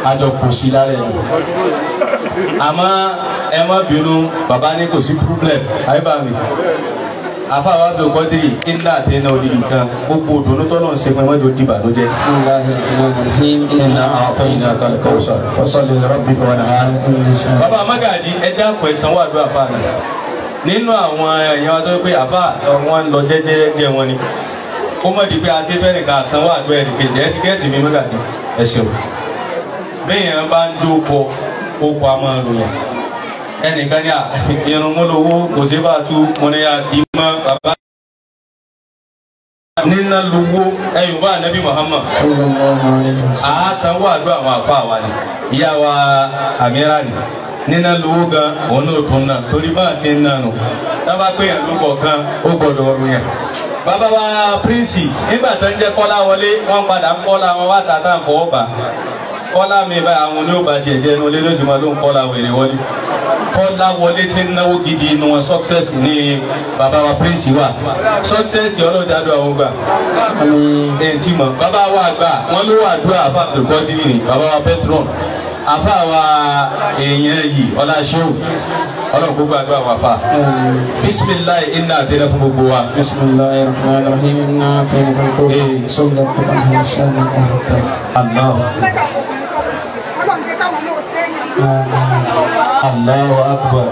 àjọ kò sí lára ẹ̀ àmọ́ ẹ má bínú bàbá ní kò sí problem àyíbá mi àfàwọn abdul kọ́dírì iná àtẹnà òdìdí kan gbogbo òdòdó tọ́lọ̀ ń ṣe fún ẹ mọ́jọ dìbà ló jẹ́. بسم الله الرحمن الرحيم iná أعطيناك الكوثر فصل لربك وانحر bàbá amágàjì ẹja pọ̀ ìsanwó àdúrà fáànà nínú àwọn èèyàn tó pé àfà wọn ń lọ jẹ́jẹ́jẹ́ wọn ni kó mọ̀ di pé a ṣe fẹ́ẹ́ nìkan àsanwó àdúrà ẹ̀rì kejì ẹ ti gẹ́ẹ̀tì mi mágàjì ẹ ṣeun bẹ́ẹ̀ yẹn bá ń dóko oko a máa ròyìn ẹnìkan ní à irun múlòwó kò sí bá a tú mo ní a dì mọ́ bàbá nínà lówó ẹ̀yìn bá anabi Muhammad صلى الله عليه وسلم àásanwó àdúrà àwọn àfa wa ni ìyá wa àmìrà ni nínà lówó gan òun náà tún náà torí bá àti ń nànú dábàá pé yàn ló kọ̀ọ̀kan ó gbọ́dọ̀ ọdún yẹn. bàbá wa píríǹsì nígbà tó ń jẹ́ kọ́lá wọlé wọ́n padà ń kọ́lá wọn wá tàtà ń fọwọ́ bà kọ́lá mi bá àwọn oníwòbá tiẹ̀ jẹ́ inú ilé lójúmọ́ ló ń kọ́lá wèrè wọlé kọ́lá wọlé tí ń náwó gidi inú wọn success ní bàbá wa píríǹsì wa success ọlọ́jà dùn àwọn gbà آمين ẹ̀ tí mọ̀ bàbá wa gbà wọ́n ló wà dúró àfa àbùkọ́dìrì ni bàbá wa petron àfa wa èèyàn yìí ọláṣẹ́wò ọlọ́run gbogbo àdúrà wà fà آمين bisimilayi iná àtẹnẹ fún gbogbo wa. بسم الله الرحمن الرحيم إنا أعطيناك الكوثر صلى الله عليه وسلم Allah Allahu akbar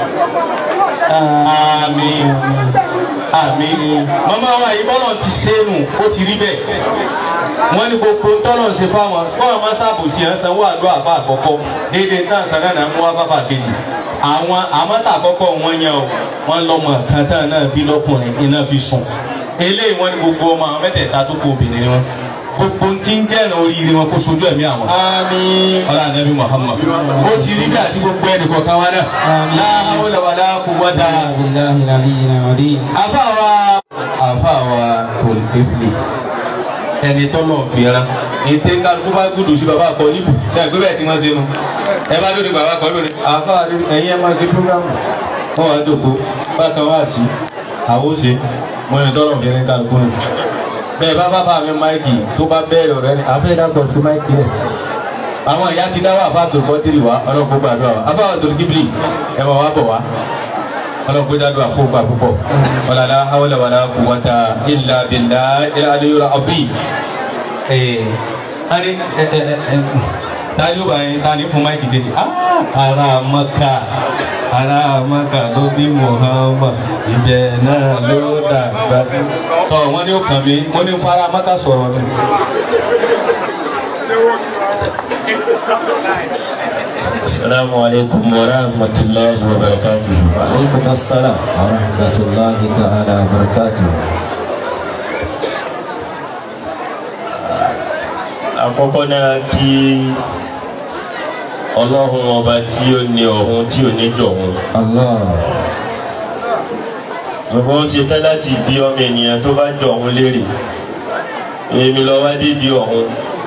àmín àmín mama wa yìí bọ́lọ̀ ti sẹ́nu ó ti rí bẹ́ẹ̀ wọ́n ní gbogbo tọ́lọ̀ ń ṣe fáwọn bọ́lọ̀ máa ṣàbòsí ẹ̀ ń sanwó àdó àfa àkọ́kọ́ déédéé tán sàn náà mú wá bàbá kejì àwọn àmọ́tà àkọ́kọ́ wọn yẹn o wọ́n lọ́mọ kan tán náà bí lọ́kùnrin iná fi sùn eléyìí wọ́n ní gbogbo ọmọ àwọn mẹ́tẹ̀ẹ̀ta tó kó obìnrin ni wọn gbogbo ti ń jẹ́rìí oríire wọn kó sojú ẹ̀mí àwọn آمين ọlá anabi muhammad ó ti rí bí àti gbogbo ẹnì kọ̀ọ̀kan wa náà Àmín. la hawla wala quwwata بالله العلي العظيم àfàwà àfàwà tòlìkẹ́fìlì ẹni tọ́lọ̀ fìran ètè kálukú bá gùdù sí baba kọ níbù ṣe àgbẹ̀ bẹ́ẹ̀ tí wọ́n ṣe nu ẹ bá lórí baba kọ lórí àfàwà ẹ̀yin ẹ̀ máa ṣe programu wọ́n wá jòkó bákan wá sí àwòṣe mo ní tọ́lọ̀ fìran kálukú nù bẹ́ẹ̀ bá bàbá mi máìkì tó bá bẹ́ẹ̀rẹ̀ ọ̀rẹ́ ni àfẹ́ dàgbọ̀ sí máìkì rẹ̀ àwọn ìyá ti dáwọ́ àfa àtòlùkọ́tìrì wa ọlọ́kùnrin gbàdúrà wa àfa àtòlùkífìlì ẹ̀ máa wá bọ̀ wá ọlọ́kùnrin dáadọ́ àfọwọ́gbà púpọ̀ ọ̀làlá hawla wàlá quwwata illa billahi al-aliyyil azim. ẹ̀ẹ́ tani ẹ̀ ẹ̀ ẹ̀ tani ó bá yẹn tani fún máìkì kejì ara maka ara maka ló bí Muhammad ibẹ̀ náà ló dàgbà tọ́ wọ́n ní ó kàn mí wọ́n ní fara maka sọ̀rọ̀ ni. السلام عليكم ورحمة الله وبركاته وعليكم السلام ورحمة الله تعالى وبركاته àkọ́kọ́ náà kí ọlọ́run ọba tí ó ní ọ̀hún tí ò ní jọ̀hún الله ṣùgbọ́n ó ṣe tán láti bí ọmọ ènìyàn tó bá jọ̀hún léèrè èmi lọ wá dídí ọ̀hún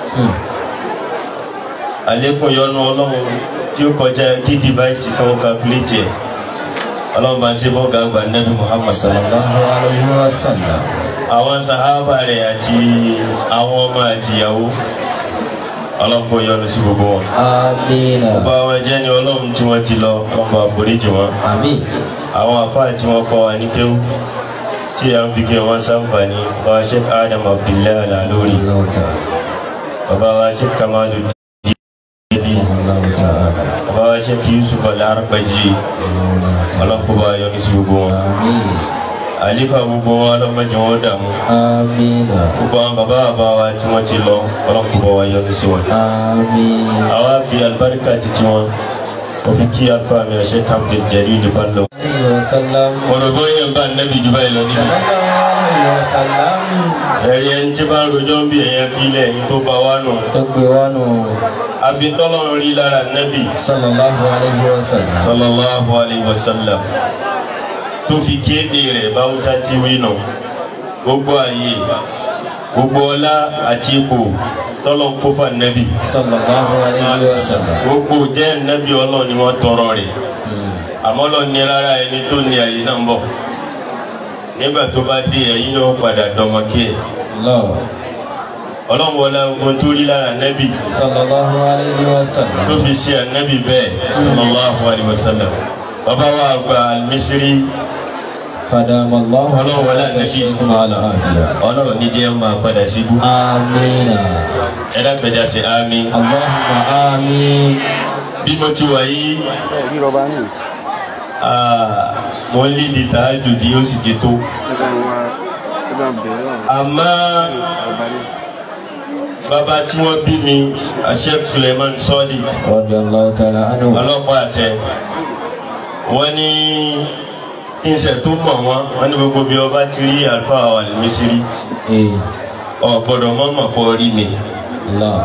àlékún yọ́nú ọlọ́run tí ó kọjá kí dìváìsì kan kàkúlẹ̀tì ẹ̀ ọlọ́run bá ń ṣe bọ́ọ̀gà àgbà nẹ́bí Muhammad sallallahu الله عليه وسلم àwọn sahaba rẹ̀ àti àwọn ọmọ àtìyàwó ọlọ́pọ̀ yọ́nú sí gbogbo wọn. آمين bá wọn jẹ́ ní ọlọ́run tí wọ́n ti lọ wọ́n bá foríjì wọn. آمين àwọn àfáà tí wọ́n kọ́ wa ní kéwú tí a ń fi kí wọ́n ṣàǹfààní bá wa Sheikh Adam Abdullahi Al-Alori الله تعالى bàbá wa Sheikh Kamalu Didi الله تعالى bàbá wa Sheikh Yusuf Al-Arbaji ọlọ́pọ̀ bá yọ́nú sí gbogbo wọn. آمين àlífà gbogbo wọn ọlọ́mọdé wọn dààmú آمين gbogbo àwọn bàbá bàbá wa tí wọ́n ti lọ ọlọ́pọ̀ bá wa yọ́nú sí wọn. آمين àwa fi alibarika titi wọn òfin kí alfa mi ọ̀ṣẹ́ Abdul Jalil Bello. عليه وسلم ọ̀rọ̀gbọ́n yẹn bá nẹ́bí jù báyìí lọ صلى níbi. الله عليه وسلم ẹ̀rí ẹni tí bá ń rojọ́ bí ẹ̀yẹn filẹ̀ yìí tó bá wà nù. تقوانه àfi tọ́lọ́run rí lára nẹ́bí صلى الله عليه وسلم sallallahu alayhi wa sallam tó fi kéde rẹ̀ báwùjá tí wí nù. gbogbo ààyè gbogbo ọlá àti ipò tọ́lọ́ ń kó fà nẹ́bí. صلى الله عليه وسلم gbogbo jẹ́ nẹ́bí ọlọ́run ni wọ́n tọrọ rẹ̀. àmọ́ lọ ní rárá ẹni tó ní àyè náà ń bọ̀ nígbà tó bá dé ẹ̀yin náà padà dọmọ kí ẹ̀ الله ọlọ́run wọlé ogun tó rí lára nẹ́bì sallallahu alayhi wa sallam tó fi ṣe ànẹ́bì bẹ́ẹ̀ sallallahu alayhi wa sallam bàbá wa gba al-Misri قدام الله Ọlọ́run wọlé ànábì. شيخنا على آخره ọlọ́run níjẹ́ máa padà síbú آمين ẹ̀dá gbẹ̀dá sí àmín اللهم آمين bí mo ti wà yìí ah, mo ń lídi tààjùdí ó sì ti tó àmọ́ bàbá tí wọ́n bí mi Sheikh Suleiman Sọ́ọ̀dì رضي الله تعالى عنه ọlọ́pàá àṣẹ wọ́n ní ìṣẹ̀ tó mọ̀ wọ́n wọ́n ní gbogbo bí ọba ti rí àlùfáà Al-Misri إيه ọ̀ gbọ́dọ̀ mọ́ mọ̀ pọ̀ rí mi الله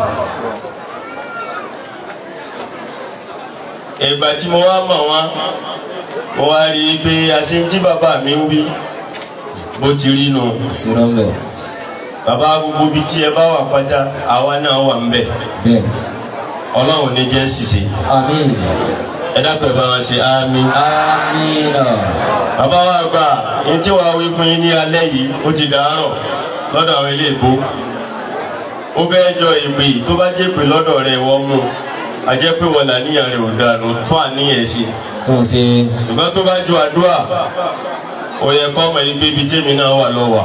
ìgbà tí mo wá mọ̀ wọ́n mo wá rí i pé àṣẹ tí bàbá mi ń wí bó ti rí nu سيرهم له bàbá gbogbo ibi tí ẹ bá wà pátá àwa náà wà ń bẹ̀ بين ọlọ́run ní jẹ́ ṣìṣe آمين ẹ dákun ẹ bá wọn ṣe àmín. آمين bàbá wa gbà ní tí wàá wí fún yín ní alẹ́ yìí ó ti dàárọ̀ lọ́dọ̀ àwọn ilé ìbò ó bẹ́ẹ̀ jọ ìpè tó bá jẹ́ pé lọ́dọ̀ rẹ̀ wọ́n mú a jẹ́ pé wọn làníyàn rẹ̀ ò dànù tó àníyàn sí kò sí ṣùgbọ́n tó bá ju àdúrà ó yẹ kọ́ ọmọ yìí pé ibi tèmi náà wà lọ́wọ́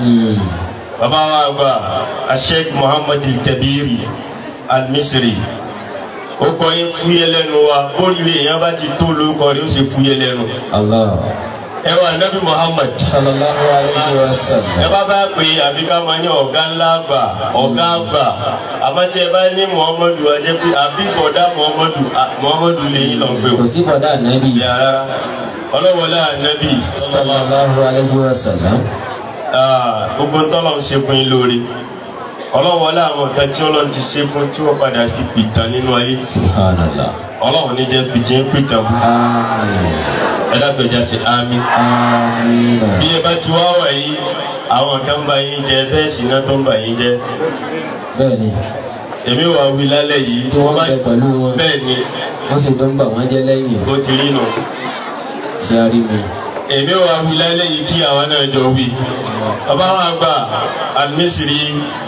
bàbá wa gbà Sheikh Muhammad Kabiri Al-Misri ó kọ́ yín fúyẹ́ lẹ́nu wa bóríire èèyàn bá ti tó lórúkọ rẹ̀ ó sì fúyẹ́ lẹ́nu Allah ẹ wà Nabi Muhammad sallallahu alayhi wa ẹ sallam bá bá pè é àbí ká máa ní ọ̀gá ńlá àgbà ọ̀gá àgbà àmọ́ tí ẹ bá ní muhammadu ajẹ́ pé àbí bọ̀dá muhammadu à- muhammadu lè yín lọ gbé o. kò sí bọ̀dá nàbí ìyá rárá ọlọ́wọ́lá ànábì sallallahu alayhi wa sallam ah, gbogbo ntọ́lọ́ ń ṣe fún yín lóore ọlọ́wọ́lá àwọn nǹkan tí ọlọ́run ti ṣe fún tí wọ́n padà fi pìtàn nínú ayé subhanallah ọlọ́run ní jẹ́ pìtì ń pìtàn bú àmín ẹ dábẹ́jà sí àmín. àmín bí ẹ bá ti wá wà yìí àwọn kan ń bá yín jẹ bẹ́ẹ̀ sì náà tó ń bá yín jẹ bẹ́ẹ̀ ni èmi wà wí lálẹ́ yìí tí wọ́n bẹ pẹ̀lú wọn bẹ́ẹ̀ ni wọ́n sì tó ń bà wọ́n jẹ́ lẹ́yìn bó ti rí nù sí arí mi èmi wà wí lálẹ́ yìí kí àwọn náà jọ wí bàbá wa gbà Al-Misri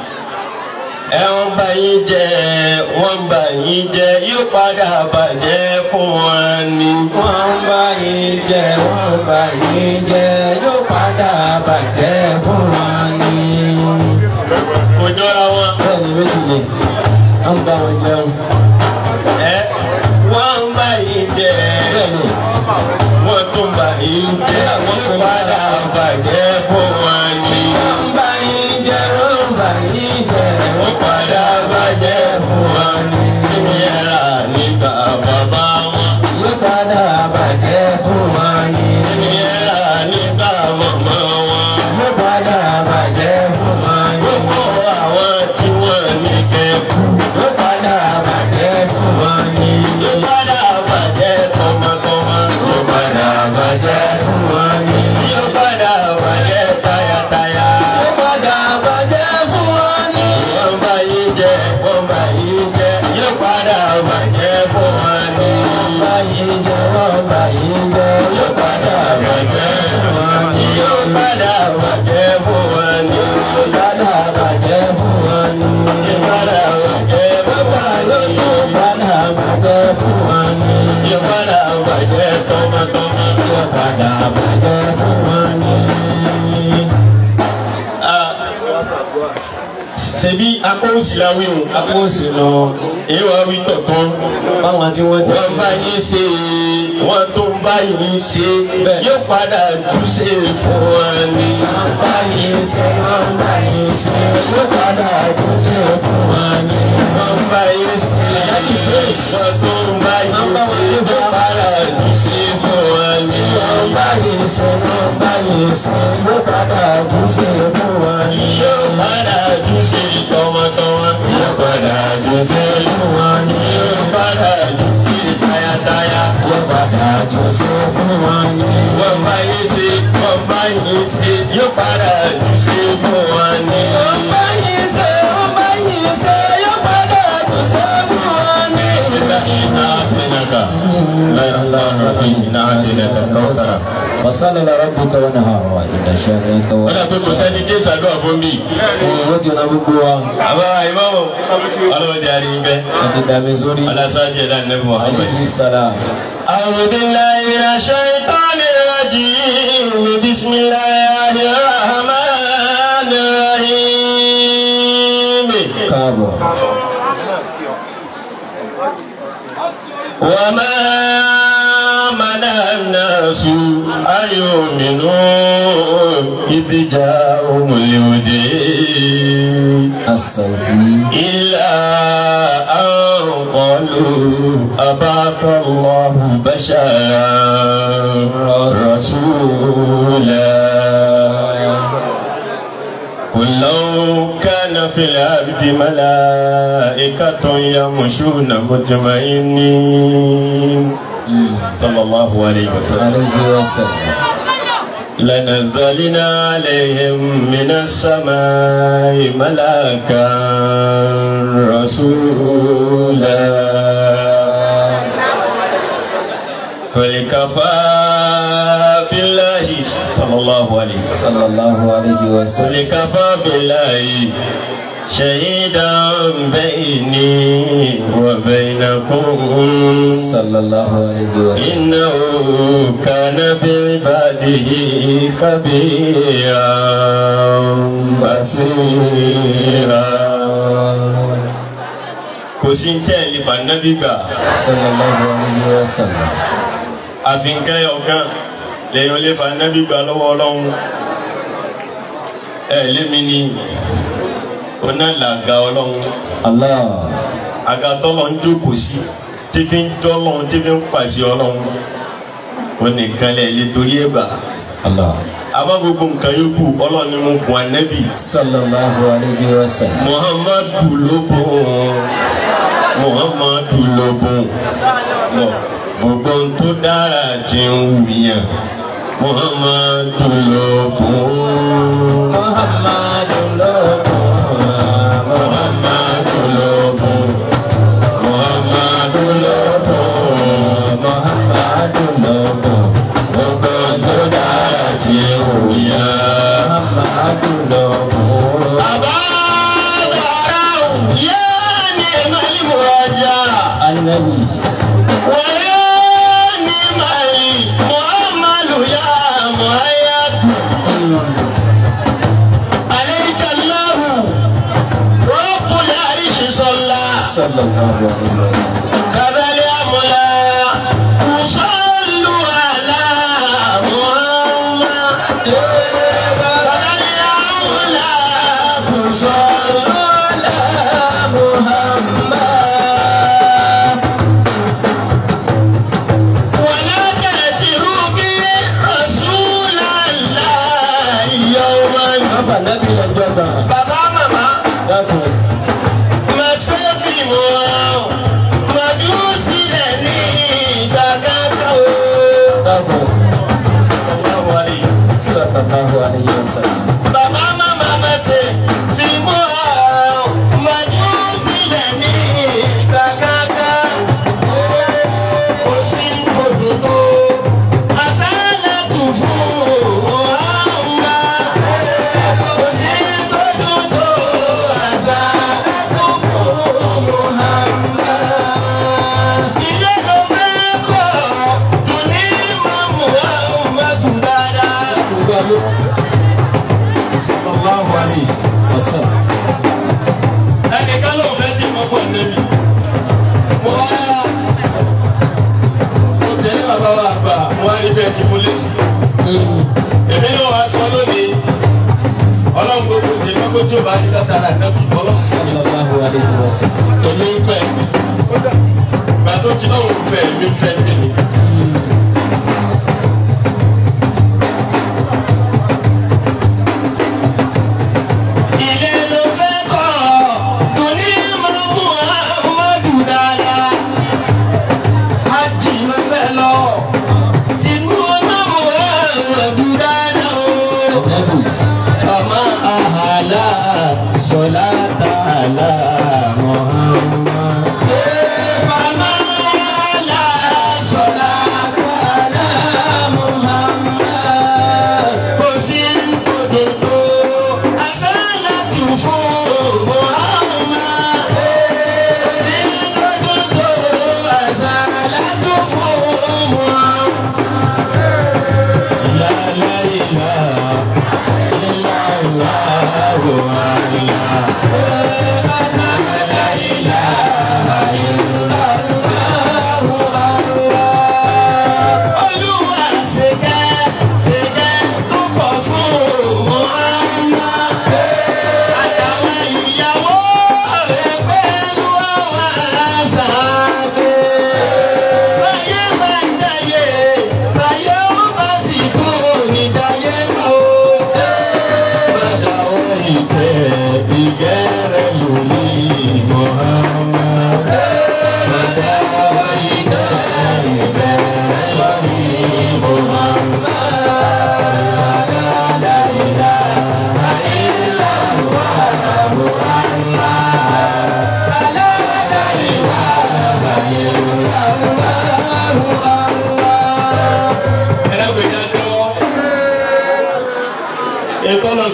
ẹ wọ́n bá yín jẹ wọ́n bá yín jẹ yóò padà bàjẹ́ fún wọn ni. wọ́n bá yín jẹ wọ́n bá yín jẹ yóò padà bàjẹ́ fún wọn ni. kò jọra wọn bẹ́ẹ̀ ni méjì ni wọ́n bá wọn jẹun ẹ wọ́n bá yín jẹ bẹ́ẹ̀ ni wọ́n tún bá yín jẹ yóò padà bàjẹ́ fún wọn ni. wọ́n bá yín jẹ wọ́n bá yín jẹ wọ́n padà bàjẹ́ fún wọn ni. ìyẹ́ra nígbà bàbá wọn. yóò padà bàjẹ́ fún wọn ni. ìyẹ́ra nígbà màmá wọn. yóò padà bàjẹ́ fún wọn ni. gbogbo àwọn tí wọ́n ní kẹ́kù. yóò padà bàjẹ́ fún wọn ni. yóò padà bàjẹ́ tọmọtọmọ. yóò padà bàjẹ́. fún wọn ni. yóò padà bàjẹ́ tayátayá. yóò padà bàjẹ́ fún wọn ni. wọ́n bá yín jẹ wọ́n bá yín jẹ yóò padà bàjẹ́ fún wọn ni. wọ́n bá yín jẹ wọ́n bá yín jẹ yóò padà bàjẹ́ fún wọn ni. yóò padà bàjẹ́ fún wọn ni. yóò padà bàjẹ́ fún wọn ni. yóò padà bàjẹ́ fún wọn ni. yóò padà bàjẹ́ fún wọn ni. yóò padà bàjẹ́ tọmọtọmọ. yóò padà bàjẹ́ fún wọn ni. Ah, ṣebí akọ́wùsìláwí o akóòsì lọ èyí wàá wí tọ̀tọ̀ báwọn tí wọ́n wọ́n bá yín ṣe wọ́n tó ń bá yín ṣe Bẹ́ẹ̀. yóò padà jù ṣe fún wọn ni. wọ́n bá yín ṣe wọ́n bá yín ṣe yóò padà dùn sí fún wọn ni. wọ́n bá yín ṣe wọ́n tó ń bá yín ṣe yóò padà jù ṣe fún wọn ni. wọ́n bá yín ṣe wọ́n bá yín ṣe yóò padà dùn sí fún wọn ni. yóò padà jù ṣe tọmọtọmọ. yóò padà jù ṣe fún wọn ni. yóò padà jù ṣe tayátayá. yóò padà dùn sí fún wọn ni. wọ́n bá yín ṣe wọ́n bá yín ṣe yóò padà jù ṣe fún wọn ni. wọ́n bá yín ṣe wọ́n bá yín ṣe yóò padà dùn sí fún wọn ni. إنا أعطيناك لا إله إلا أنت إنا أعطيناك الكوثر fasala la rabbuka wa nahara inna shani'aka wa wọ́n dà pé kò sẹ́ni tí èsì àdúrà fún mi. wọ́n ti na gbogbo wa àbá ìmọ̀mọ̀ ọlọ́wọ́ di àárín bẹ́ẹ̀. wọ́n ti dàmí sórí alásáájú ẹ̀dá nẹ́bí muhammed. alayhi salam. أعوذ بالله من الشيطان الرجيم بسم الله الرحمن الرحيم káàbọ̀ وما منع الناس أن يؤمنوا إذ جاءهم الهدى asauti إلا أن قالوا أبعث الله بشرا رسولا قل لو كان في الأرض ملائكة يمشون مطمئنين صلى الله عليه وسلم alayhi wa sallam. لنزلنا عليهم من السماء ملاكا رسولا قل كفى بالله صلى الله عليه وسلم sallallahu alayhi wa sallam. قل كفى بالله شهيدا بيني وبينكم sallallahu alayhi wa sallam. إنه كان بعباده خبيرا بصيرا kò sí ní tẹ́lẹ̀ bá nábì gbà sallallahu alayhi wa sallam. àfi nǹkan ọ̀kan lẹ́yìn olè bá nábì gbà lọ́wọ́ ọlọ́run ẹ̀ lémi ni oná làgà ọlọ́run allah àga tọ́lọ̀ ń jókòó sí tí fi ń jọ́ ọlọ́run tí fi ń pàṣẹ ọlọ́run ó nìkan lẹ̀ lè torí ẹ̀ gbà allah àmọ́ gbogbo nǹkan yòókù ọlọ́run ni mo gun ànábì sallallahu alayhi wa sallam. muhammadu ló bùn muhammadu ló bùn lọ gbogbo ohun tó dára ti ń wùyàn muhammadu ló bùn muhammadu lọ́kùn muhammadu ló bùn muhammadu ló bùn muhammadu lọ́kùn gbogbo ohun tó dára ti ń wùyàn. muhammadu lọ́kùn. أبادروا يا نعم المرجع anabi ويا نعم المؤمل يا مؤيد عليك الله رب العرش صلى sallallahu alayhi wa sallam. كذا الأملا صلوا على محمد كذا الأملا صلوا على محمد ولا تأتروا به رسول الله يوما bàbá nabi lọ́jọ́ kan بابا ماما dákun ما سيفي مو ما دوسي لني دقاقو dákun الله عليه sallallahu alayhi wa sallam. Bàbá màmá ma ṣe fi mú ọ mọ̀jú sílẹ̀ ní kàkàkà. Kò sí òdòdó àṣálàtù fún ọ̀hánà. Kò sí òdòdó àṣálàtù fún ọ̀hánà. Ilé ló fẹ́ kọ́ dùn ní mọ̀mú àwọn mọ̀tò dáadáa. Sallallahu alayhi. ọ̀sán ẹnìkan ló fẹ́ tí mo bọ̀ níbi. mo wá mo tẹ̀lé bàbá wa àgbà mo wá rí bẹ́ẹ̀ tí mo lé sí. èmi náà wá sọ lónìí ọlọ́run gbogbo tí gbogbo tí o bá ní látara nẹ́bí ọlọ́run sallallahu alayhi wa sallam. èmi ń fẹ́ gbà tó ti náà ń fẹ́ èmi ń fẹ́ tèmi. ilé ló fẹ́ kọ́ torí mo mú amadu dáadáa hajj ló fẹ́ lọ sínú ọlọ́mọ amadu dáadáa o. nabi fama ahala sọlá tààlà muhammad. fama ahala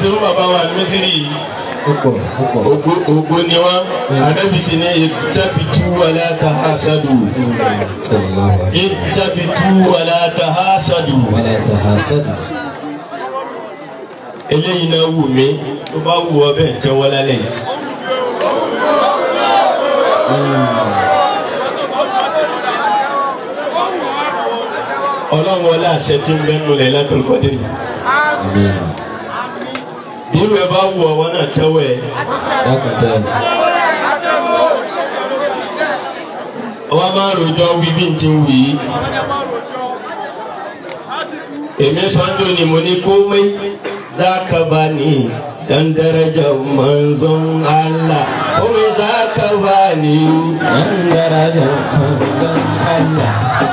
ṣe fún bàbá wa mísírì yìí púpọ̀ púpọ̀. ògo ògo ni wọn ànábì sì ní ìtàbìtú wàlá tahasadu sallallahu alayhi ìtàbìtú wàlá tahasadu wa la tahasadu. eléyìí náà wù mí tó bá wù ọ bẹ́ẹ̀ tẹ́wọ́ lálẹ́ yìí. ọlọ́run wọlé àṣẹ tí ń bẹ́nu lẹ̀ látọ̀lùkọ́dé yìí. àmín. irú ẹ bá wù ọwọ́ náà tẹ́wọ́ ẹ. dákúntà. ọba máa ń rojọ́ wí bí n ti ń wì í. èmi sọ́njọ́ ni mo ní kó mẹ́ zákàbá ni dandaraja manzon Allah kó mẹ́ zákàbá ni. an daraja manzon Allah.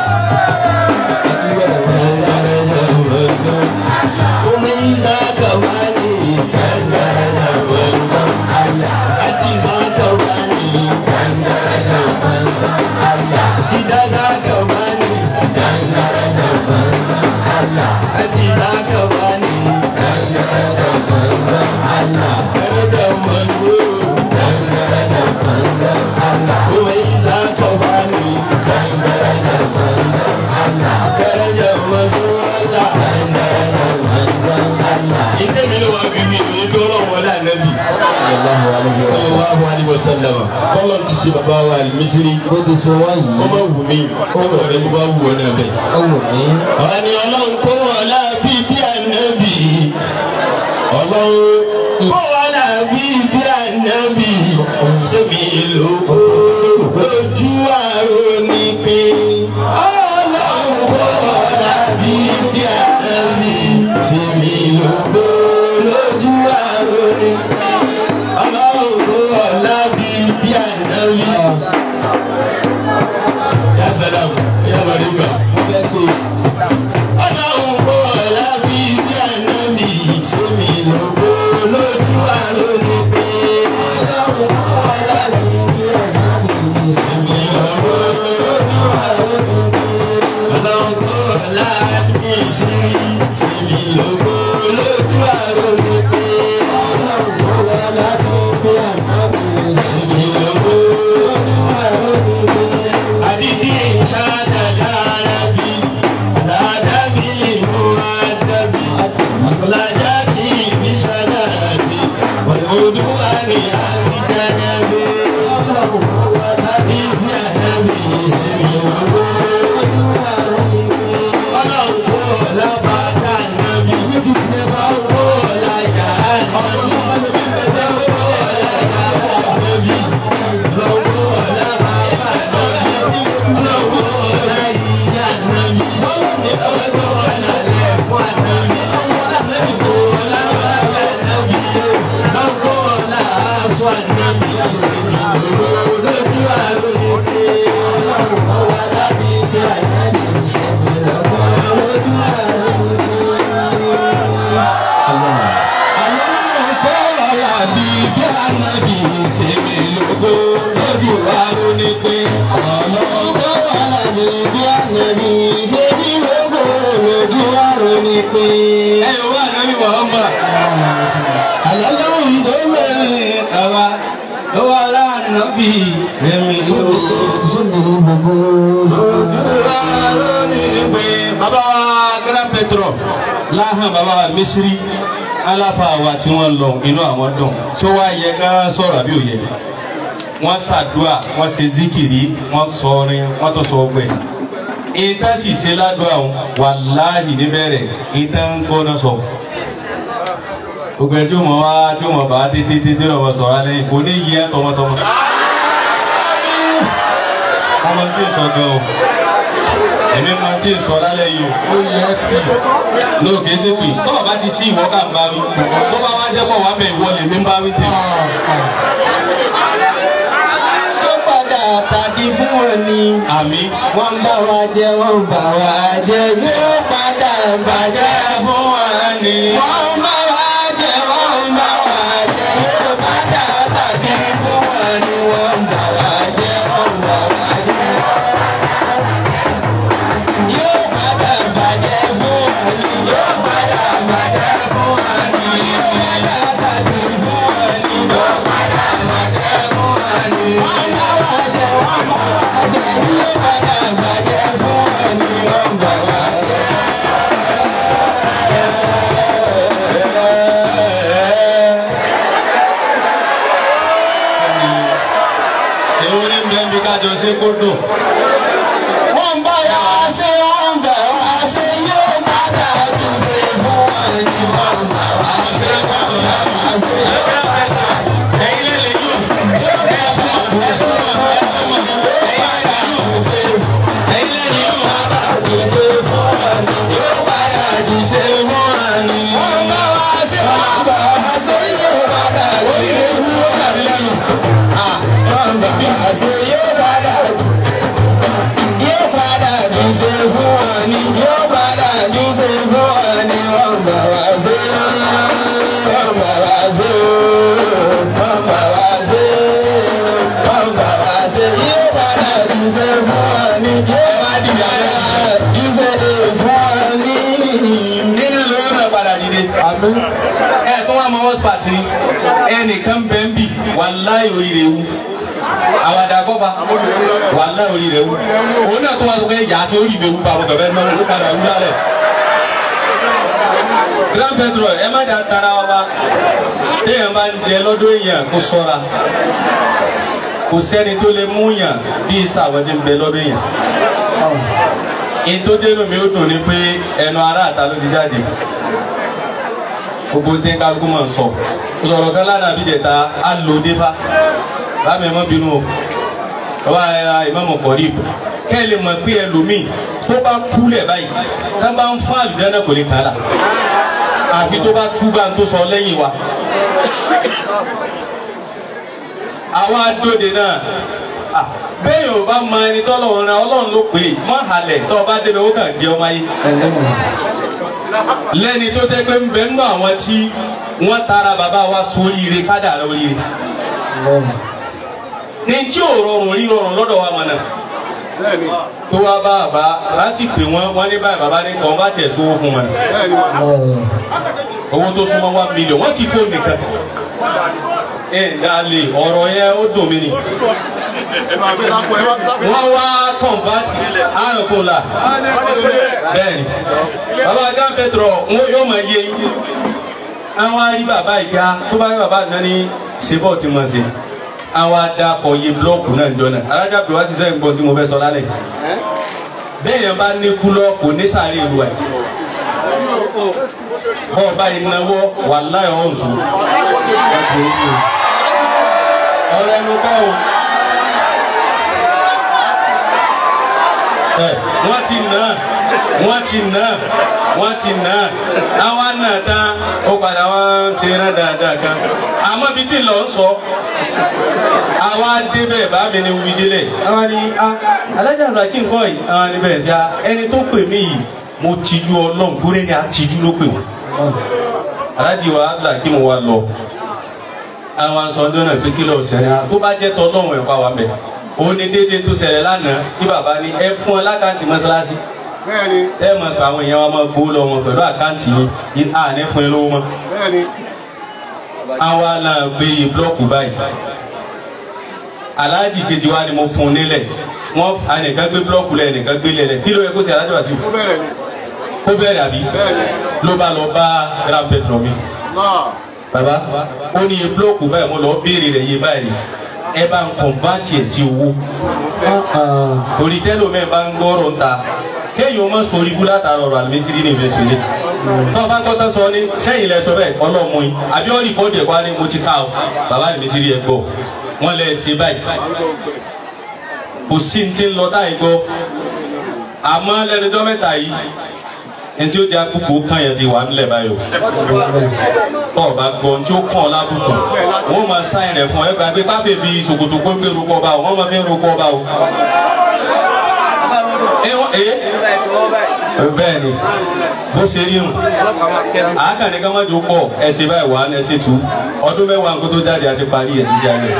dandaraja manzon kó mẹ́ zákàbá ni dandaraja manzon Allah àti zákàbá ni dandaraja manzon Allah ìdá zákàbá ni dandaraja manzon Allah àti zákàbá ni dandaraja manzon Allah daraja manzon dandaraja manzon Allah kó mẹ́ zákàbá ni dandaraja manzon Allah daraja manzon Allah dandaraja manzon Allah. ìdè mi ló wá bí mi ní dọ́rọ̀ wọlé ànábì sallallahu alayhi wa sallam. sallallahu alayhi wa sallam kọ́lọ̀ ti ṣe bàbá wa Mísírì bó ti ṣe wá yìí. ó máa wù mí ó wọ̀ rẹ̀ bó bá wù ọ́ náà bẹ́ẹ̀. ó wù mí. ọ̀rọ̀ ni ọlọ́run kó wọn láàbí bí ànábì ọlọ́run kó wọn láàbí bí ànábì sẹ́mi lóko lójú àrò ní pé ọlọ́run kó wọn láàbí bí ànábì sẹ́mi lóko lójú àrò ní ọlọ́run kó wọn láàbí bí ànábì. Ya salam, ya bariga. Ọlọ́run kó ọ̀la bí bí ànábì sómi lóko lójú àròní pé. Ọlọ́run kó ọ̀la bí bí ànábì sómi lóko lójú àròní pé. Ọlọ́run kó ọ̀la bí sírí sómi lóko lójú àròní pé. Ọlọ́run kó ọ̀la bí bí ànábì sómi lóko lójú àròní pé. Adidi ìṣáájà dára bí. الأدب المؤدب مخرجات بشداد والعدوان عن جنب Ọlọ́run kò lábàtà nàbí títí ẹ bá wò láyà ọ̀nà ọ̀nà kò láyà nàbí lọ́wọ́ lábàtà nàbí lọ́wọ́ láyà nàbí lọ́wọ́ lálẹ́kùn nàbí lọ́wọ́ lábàtà nàbí lọ́wọ́ làásù nàbí lọ́wọ́ lójú àlọ́ ní pé. Ẹ̀yọ̀ wà nábì Muhammad. Àlọ́lọ́run tó wẹ̀rẹ̀ àwa ló wà láàánábì ẹ̀mí lóko. Bàbá wa Grand Petro láhàn bàbá wa Mísírì aláfa wa tí wọ́n lọ inú àwọn dùn tí wọ́n á yẹ ká sọ̀rọ̀ àbí òye wọ́n ṣàdúà wọ́n ṣe zikiri wọ́n sọ orin wọ́n tó sọ ọgbẹ́ ìta sì ṣe ládùá wọn wàláhì níbẹ̀rẹ̀ ìta ń gbọ́ná sọ gbogbo ẹ tí ó mọ wá tí ó mọ bá tètè tètè lọ́wọ́ sọ̀rọ̀ alẹ́ yìí kò ní yẹ tọmọtọmọ ọmọ tí ì sọ gan o èmi máa tí ì sọ lálẹ́ yìí o ó yẹ tí. lóò kìí ṣe pé tọ́wọ́ bá ti sí ìwọ ká ń bá wí tó bá wá jẹ́ pọ̀ wá bẹ̀ ìwọ lèmi ń bá wí tèmi. ó padà tàbí fún wọn ni. àmì wọ́n ń bá wa jẹ wọ́n ń bá wa jẹ yóò padà bàjẹ́ fún wa ni. wọ́n ń bá wa jẹ wọ́n ń bá wa jẹ yóò padà bàjẹ́ fún wa ni. wọ́n ń bá wa jẹ wọ́n ń bá wa jẹ. yóò padà bàjẹ́ fún wa ni. yóò padà bàjẹ́ fún wa ni. jọ ṣe kó dùn. wọ́n bá wá ṣe wọ́n bá wá ṣe yóò padà tún ṣe fún wọn ní wọ́n bá wá ṣe wọ́n bá wá ṣe yóò padà ẹ̀yin lè lè yóò. yóò padà tún ṣe fún wọn ní wọ́n padà tún ṣe ẹ̀yin lè yóò. padà tún ṣe fún wọn ní yóò padà tún ṣe fún wọn ní. wọ́n bá wá ṣe wọ́n bá wá ṣe yóò padà tún ṣe fún wọn ní. wọ́n bá wá ṣe yóò padà tún yóò padà tún ṣe fún wọn ní yóò padà tún ṣe fún wọn ní wọ́n bá wá ṣe wọ́n bá wá ṣe wọ́n bá wá ṣe wọ́n bá wá ṣe yóò padà tún ṣe fún wọn ní yóò padà tún ṣe fún wọn ní. nínú lóyún náà padà dìde. ẹ tó wà mọ hotspot ni ẹnìkan bẹ́ẹ̀ ń bì wàláì oríire wú àwàdà kọ́ba wàláì oríire wú òun náà tó wà sọ pé yàtọ̀ oríire wú bàbá bẹ̀bẹ̀ náà ó padà wú lálẹ́. grand petrol ẹ má dà tara wa bá téèyàn bá ń jẹ lọ́dọ̀ èèyàn kó sọ́ra kò sẹ́ni tó lè mú yàn bí ìsàwọn ti ń bẹ lọ́dọ̀ èèyàn ètò dénú mi ó dùn ní pé ẹnu ará àta ló ti jáde gbogbo tí kálukú máa ń sọ sọ̀rọ̀ kan lánàá bí jẹta á lò défá lábẹ́ mọ́ bínú o bàbá ìmọ̀mọ̀ kọ̀rí kẹ́ ẹ lè mọ̀ pé ẹlòmíì tó bá kúlẹ̀ báyìí tá bá ń fún àlùjáná kò lè kàn án là àfi tó bá tú bá ń tó sọ lẹ́yìn wa àwa dòde náà ah, bẹ́ẹ̀ yóò bá mọ ẹni tọ́lọ́run ra ọlọ́run ló pè é mọ́ halẹ̀ tó o bá débẹ̀ ó kàn jẹ́ ọmọ ayé lẹ́ni tó tẹ́ pé ń bẹ nínú àwọn tí wọ́n tara bàbá wa sóríire kádàrá oríire ní tí ò rọrùn rí rọrùn lọ́dọ̀ wa mọ̀ náà bẹ́ẹ̀ni tó wá bá bàbá lásìkò wọn wọn ní báyìí bàbá ní kàn bá tẹ̀ sówó fún wọn bẹ́ẹ̀ni wà. owó tó súnmọ́ one million wọ́n sì fóònù nìkan ẹ̀ dálé ọ̀rọ̀ yẹn ó dùn mí ni ẹ máa fi sáko ẹ máa fi sáko. wọ́n wá kọ̀ǹbátì àrùnkùn là bẹ́ẹ̀ni bàbá John Petro wọn yóò máa yé yín àwọn arí bàbá ìgbà tó bá rí bàbá náà ní sebọ tí wọn ṣe àwọn adakọ̀ yé búlọ́ọ̀kù náà jọ náà alájà pé wá sísẹ́ nǹkan tí mo fẹ́ sọ lálẹ́ bẹ́ẹ̀ yẹn bá ní kúlọ̀ kò ní sáré ìlú ẹ̀ bọ́ọ̀ báyìí náwó wà láyọ̀ ọ̀hún ọ̀rọ̀ ẹnu kọ́ o. ẹ wọ́n ti nà wọ́n ti nà wọ́n ti nà àwa nà tán ó padà wọ́n ṣe rán dáadáa kan àmọ́ bí tí lọ ń sọ àwa débẹ̀ bá mi ni wí délẹ̀ àwa ni a alájà àgbà kí n kọ́ yìí àwa ni bẹ́ẹ̀ dá ẹni tó pè mí yìí mo tijú ọlọ́run kúrè ní àtijú ló pè wọ́n alájì wa là kí mo wá lọ àwọn sọdọ́ náà pé kí lọ́ọ̀ sẹ́ni tó bá jẹ́ tọ́ lọ́wọ́ ẹ̀kọ́ àwọn bẹ̀ òun ni déédéé tó ṣẹlẹ̀ lánàá tí bàbá ní ẹ fún ọ lákàntì mọ́ṣáláṣí bẹ́ẹ̀ni ẹ mọ̀ pé àwọn èèyàn wa máa gbowó lọ wọn pẹ̀lú àkáǹtì yìí àní fún ẹ lówó mọ́ bẹ́ẹ̀ni àwa náà gbé yìí búlọ́ọ̀kù báyìí aláàjì kejì wa ni mo fún un nílẹ̀ wọ́n ẹnìkan gbé búlọ́ọ̀kù lẹ̀ ẹnìkan gbé lẹ̀ kí ló yẹ kó ṣe alájọ wá sí ó bẹ̀rẹ̀ ni kó bẹ̀rẹ̀ àbí bẹ́ẹ̀ni ló bá lọ bá grand petrol mi náà baba ó ní iye búlọ́ọ̀kù báyìí mo lọ béèrè rẹ̀ yé báyìí ẹ bá ń kọ̀nvátì ẹ̀ sí owó torí tẹ́lẹ̀ omi ẹ̀ bá ń gbọ́rọ̀ ń ta sẹ́yìn o ma sori ibú látara ọ̀rọ̀ àlùmísírì ní ìfẹ́ sọ́lé náà bá gbọ́tọ̀ sọ ní sẹ́yìn lẹ sọ bẹ́ẹ̀ ọlọ́mú yín àbí wọ́n rìpọ́ọ̀dì ẹ̀kọ́ ni mo ti ká o bàbá àlùmísírì ẹ̀ gbọ́ wọ́n lẹ ṣe báyìí kò sí ní ti ń lọ táyì gbọ́ àmọ́ lẹ́nu ọjọ́ mẹ́ta yìí ẹni tí ó di akúkú kan yẹn ti wà nílẹ̀ báyìí o tọ́ ọba gbọ́ ní tí ó kàn ọ́ lábùkù wọ́n máa sáyìn rẹ̀ fún ọ ẹgbàá pé pápẹ́ bíi ṣòkòtò kó gbé rúkọ ọba o wọ́n máa fi ń rúkọ ọba o. ẹ wọ́n ẹ bẹ́ẹ̀ ni bó ṣe rí nù àákàní ká má jò pọ̀ ẹsẹ̀ báyìí wà á ẹsẹ̀ tù ọdún mẹ́wàá nǹkó tó jáde àti parí ẹ̀ níṣẹ́ ayé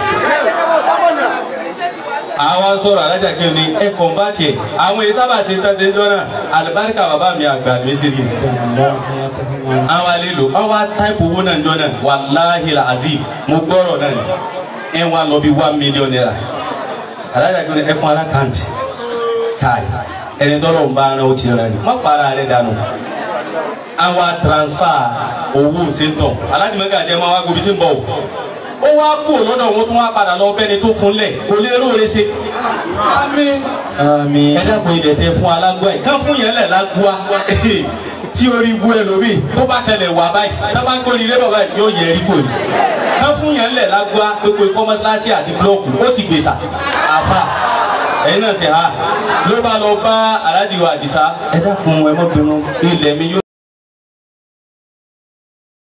àwa sọ̀rọ̀ alájà kí ni ẹ kàn bá tiẹ̀ àwọn èyí sábà ṣe tán ṣe ń jọ́nà àlùbáríkà bàbá mi àgbà mi sì rí àwa lè lò àwa táìpù owó náà ń jọ́nà wàláhì azim mo gbọ́rọ̀ náà ni ẹ wá lọ bí one million naira alájà kí ni ẹ fún alákàntì káì ẹni tọ́lọ̀ ń bá ara ó ti rẹ̀ ni má para rẹ̀ dànù àwa transfer owó ṣètò alájùmọ̀gá jẹ́ máa wá gbóbi tí ń bọ̀ o ó wá kú lọ́dọ̀ wọn tó wá padà lọ bẹ́ni tó fún lẹ̀ kò lè róore ṣe àmín. ẹ dákun ilẹ̀ tẹ fún alágbó ẹ̀ kán fún yẹn lẹ̀ lágbóa tí orí bu ẹlòmíì tó bá tẹlẹ̀ wà báyìí tó bá ń gbóni ilé bàbá yìí yóò yẹ ẹrí kò ní. kán fún yẹn lẹ̀ lágbóa gbogbo kọ́mọ́síláṣí àti búlọ́ọ̀kù ó sì gbé ta àfa ẹ̀yin náà ṣe ha ló bá lọ bá aláàjì wa àdìsá ẹ dákun ẹ mọ́ bínú ilẹ̀ mi yóò.